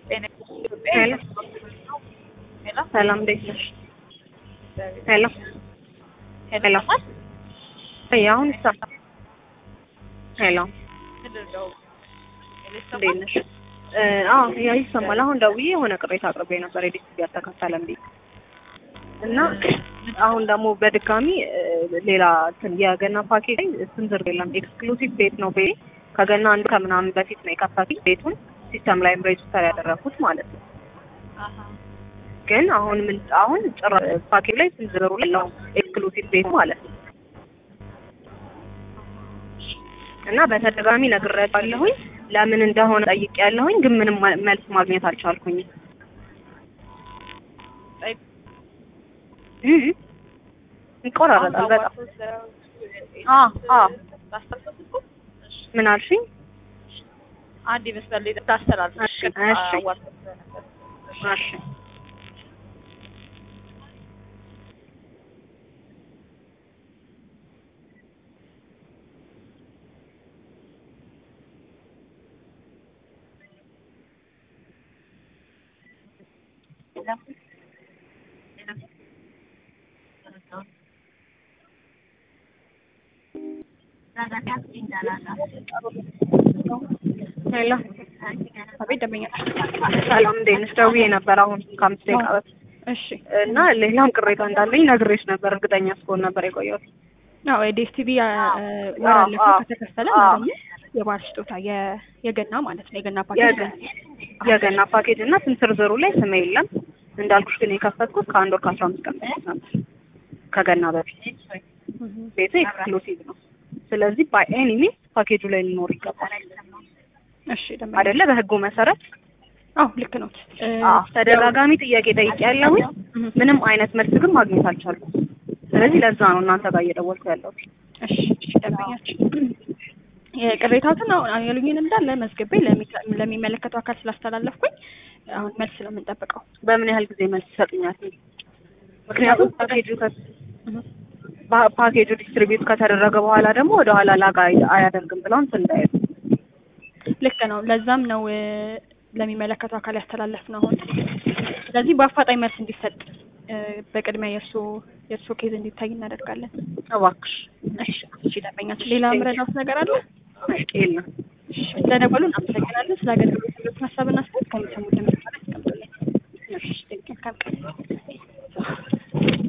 ሄሎ ሰላም እንዴት ነሽ? ሄሎ ሄሎ አይ አሁን ይሰማል። ሄሎ እንዴት ነሽ? አዎ ያ ይሰማል። አሁን ደውዬ የሆነ ቅሬታ አቅርቤ ነበር የዲስቲቪ አልተከፈለም ብዬ እና አሁን ደግሞ በድጋሚ ሌላ እንትን የገና ፓኬጅ ላይ ስም ዝርዝር የለም። ኤክስክሉሲቭ ቤት ነው ቤቴ ከገና አንድ ከምናምን በፊት ነው የከፈቱት ቤቱን ሲስተም ላይም ሬጅስተር ያደረኩት ማለት ነው። ግን አሁን ምን አሁን ጭራ ፓኬጅ ላይ ስም ዝርዝሩ ላይ ነው ኤክስክሉሲቭ ቤት ማለት ነው እና በተደጋጋሚ ነግሬያለሁኝ። ለምን እንደሆነ ጠይቄያለሁኝ፣ ግን ምንም መልስ ማግኘት አልቻልኩኝም። ይቆራረጣል በጣም። አዎ አዎ። ምን አልሽኝ? አንድ ይመስላል ታስተላልፍ። እሺ እሺ እሺ ሄሎ አቤት ደንበኛ ሰላም እንዴት ነሽ? ደውዬ ነበር አሁን ከአምስት ደቂቃ በፊት እሺ እና ሌላም ቅሬታ እንዳለኝ ነግሬሽ ነበር። እርግጠኛ እስከሆን ነበር የቆየሁት። አዎ የዲኤስቲቪ ወር አለፈው ከተከፈለ ማለት ነው የባህል ስጦታ የገና ማለት ነው የገና ፓኬጅ የገና ፓኬጅ እና ስም ዝርዝሩ ላይ ስሜ የለም እንዳልኩሽ፣ ግን የከፈትኩት ከአንድ ወር ከአስራ አምስት ቀን በፊት ነበር ከገና በፊት። ቤቱ ኤክስክሉሲቭ ነው። ስለዚህ ባይ ኤኒ ሚንስ ፓኬጁ ላይ ሊኖር ይገባል እሺ ደንበኛ አይደለ? በህጉ መሰረት አዎ ልክ ነው። ተደጋጋሚ ጥያቄ ጠይቄያለሁኝ። ምንም አይነት መልስ ግን ማግኘት አልቻልኩም። ስለዚህ ለዛ ነው እናንተ ጋር እየደወልኩ ያለሁት። እሺ እሺ ደንበኛችን የቅሬታዎትን አሁን ያሉኝን እንዳለ መዝግቤ ለሚመለከተው አካል ስላስተላለፍኩኝ አሁን መልስ ነው የምንጠብቀው። በምን ያህል ጊዜ መልስ ይሰጡኛል? ምክንያቱም ፓኬጁ ፓኬጁ ዲስትሪቢዩት ከተደረገ በኋላ ደግሞ ወደ ኋላ ላጋ አያደርግም ብለው እንትን እንዳይሉ ልክ ነው። ለዛም ነው ለሚመለከተው አካል ያስተላለፍ ነው አሁን። ስለዚህ በአፋጣኝ መልስ እንዲሰጥ በቅድሚያ የእርሶ የእርሶ ኬዝ እንዲታይ እናደርጋለን። እባክሽ። እሺ እሺ ደንበኛችን ሌላ ምረዳውት ነገር አለ? የለም። እሺ ስለደወሉ እናመሰግናለን። ስለ አገልግሎት ያሉትን ሀሳብና አስተያየት ከሚሰሙት ለምሳሌ አስቀምጡልን። እሺ መልካም ቀን